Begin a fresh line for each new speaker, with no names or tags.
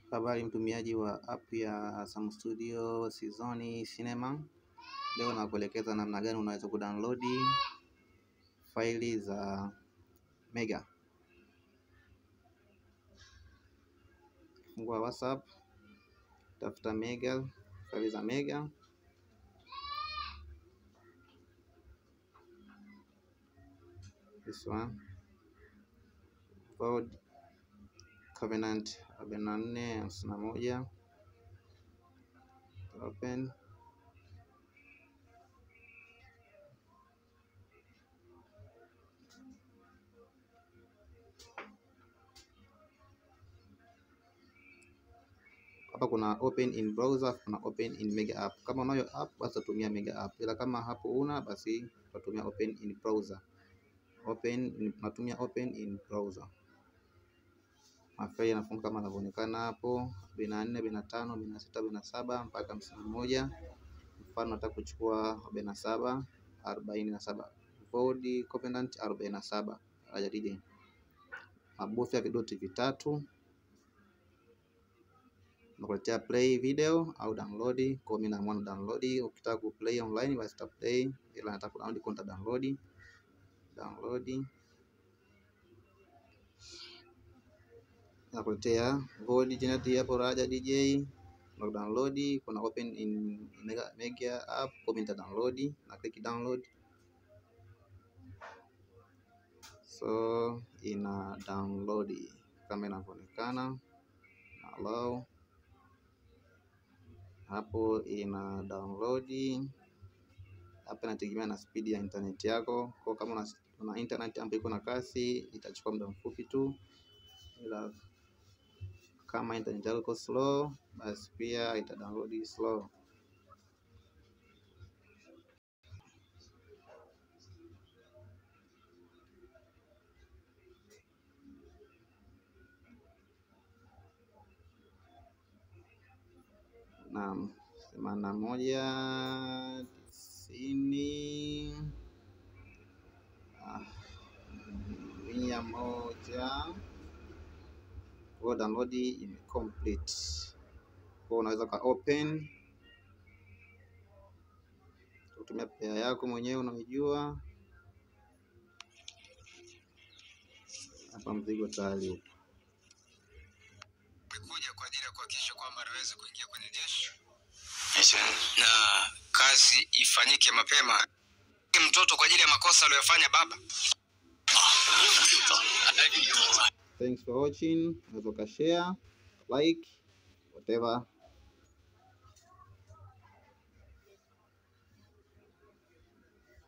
Habari mtumiaji wa app ya Sam Studio Season Cinema. Leo nakuelekeza namna gani unaweza kudownload faili za Mega. Fungua WhatsApp, tafuta Mega, faili za Mega. This one. Code Covenant arobaini na nne hamsini na moja open hapa kuna open in browser, kuna open in mega app. Kama unayo app basi utatumia mega app, ila kama hapo una basi utatumia open in browser. Open natumia open in browser. Mafaili yanafunguka kama yanavyoonekana hapo, arobaini na nne, arobaini na tano, arobaini na sita, arobaini na saba mpaka hamsini na moja. Mfano nataka kuchukua arobaini na saba, arobaini na saba Void Covenant arobaini na saba ajarije mabofya vidoti vitatu nakuletea play video au download. Kwa mimi naamua na download. Ukitaka ku play online basi ta play, ila nataka ku download kwa download download nakuletea Void Generate hapo Raja DJ na download. Kuna open in mega, mega app kwa mimi nita download na click download, so ina download kama inavyoonekana na allow hapo ina download hapa. Inategemea na speed ya internet yako, kwa kama una, una internet ambayo iko na kasi itachukua muda mfupi tu, ila kama internet yako iko slow basi pia ita download slow. Naam, themanini na moja tisini ah, mia moja kwa download ime complete. Kwa unaweza ka open kutumia pea yako mwenyewe unaijua. Hapa mzigo tayari upo.
Amekuja kwa ajili ya kuhakikisha kwamba anaweza kuingia kwenye jeshi na kazi ifanyike mapema. Mtoto kwa ajili ya makosa aliyofanya baba.
Thanks for watching. Unaweza ka share, like, whatever